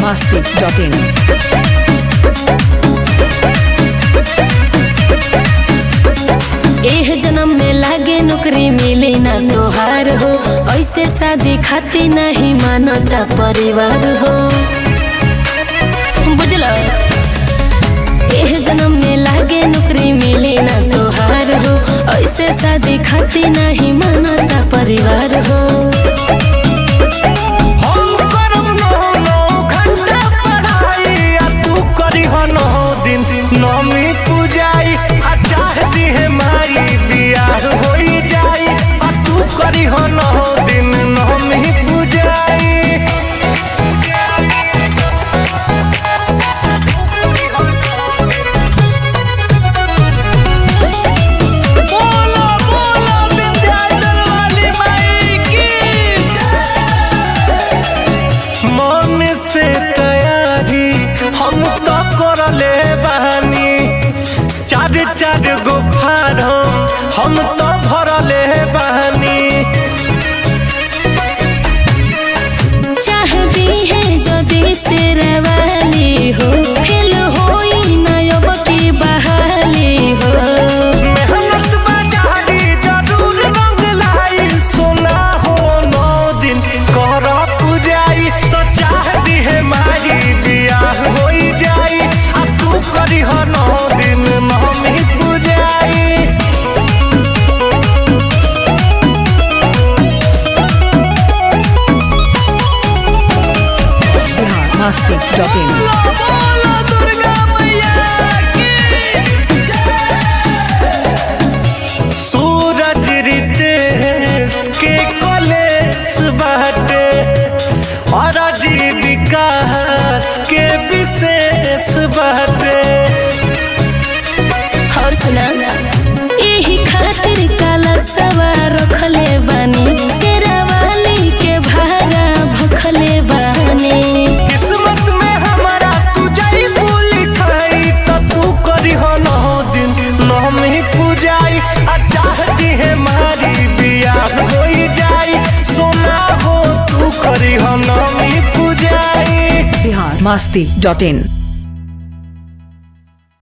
biharmasti.in एह जन्म में लागे नौकरी मिली ना तोहार हो ऐसे शादी खाती नहीं मानता परिवार हो बुझल एह जन्म में लागे नौकरी मिली ना तोहार हो ऐसे शादी खाती नहीं मानता परिवार हो हम करम नौ नौ घंटा पढ़ाई आ तू करीह नौ दिन नौमी पूजाई आ चाहती है माई बियाह होई जाई आ तू करीह नौ दिन नौमी पूजाई बोलो बोलो विंध्याचल वाली माई की मन से तैयारी हम तो कर ले बहानी चार चार गो फार्म हम तो भर ले बहानी चाहती है जदि तेरा वाली हो फेल होई ना अब की बहाली हो मेहनत बाजारी जरूर रंग लाई सोना हो नौ दिन कर पूजाई तो चाहती है माई बियाह होई जाई आ तू करी हो नौ दिन नौमी पूजाई biharmasti.in बोलो दुर्गा मैया की सूरज रितेश के कलेस बाटे और विकास के विशेष बाटे और सुना यही खातिर काला सवार रखले बानी तेरा वाली के भारा भखले बानी किस्मत में हमारा तू जाई बोली खाई तो तू करी हो नौ दिन नौमी पूजाई आ चाहती है मारी बियाह होई जाई सोना हो तू करी हो नौमी पूजाई biharmasti.in